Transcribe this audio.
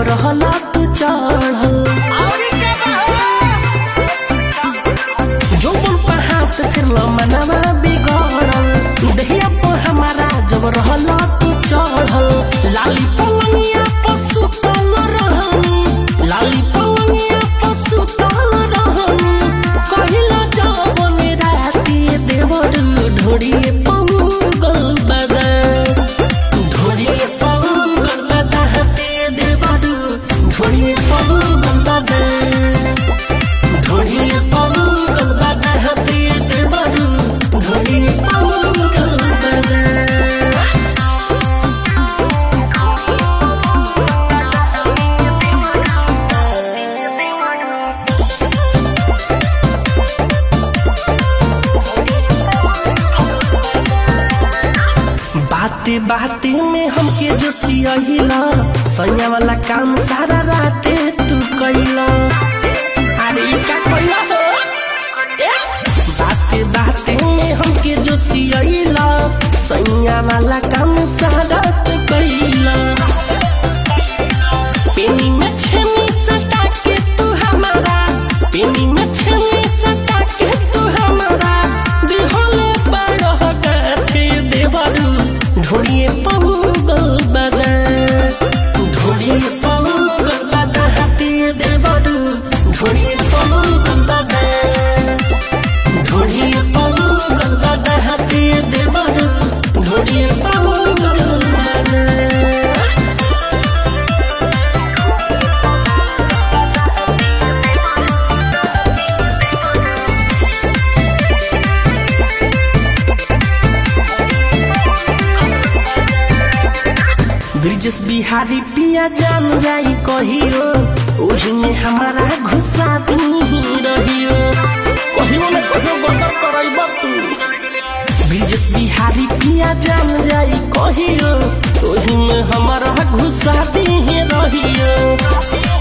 रहला तू चढ़ल जो बन पर हाथ फिरल मनवा बिगड़ल दहिया पर हमारा जब रहला तू चढ़ल लाली पलंगिया पर सुतल रहनी लाली पलंगिया पर सुतल रहनी कहिला जवन राती देवर ढोड़िए पंगल बदा ढोड़िए पंगल बदा हते देवर ढोड़िए पंगल बदा ढोड़िए पंगल बदा हते देवर ढोड़िए पंगल बदा बाते बाते में हमके जो सियहिला सैया वाला काम सारा राते तू कैला अरे ये का कैला हो ए? बाते बाते में हमके जो सियहिला सैया वाला काम सारा तू कैला पेनी में छेनी सटा के तू हमारा पेनी में छेनी सटा के तू हमारा दिहले बड़ह गाथे देवरू ढोड़िए पंगल बदा ढोड़िए पंगल बदा हाथे देवरू ढोड़िए पंगल बदा ढोड़िए पंगल बदा हाथे देवरू ढोड़िए पंगल बदा ब्रिजेश बिहारी पिया जान जाई कहियो ओही में हमारा घुसा ही रहियो कहियो न कहियो गदर करैबा तू ब्रिजेश बिहारी पिया जान जाई कहियो ओही में हमारा घुसा ही रहियो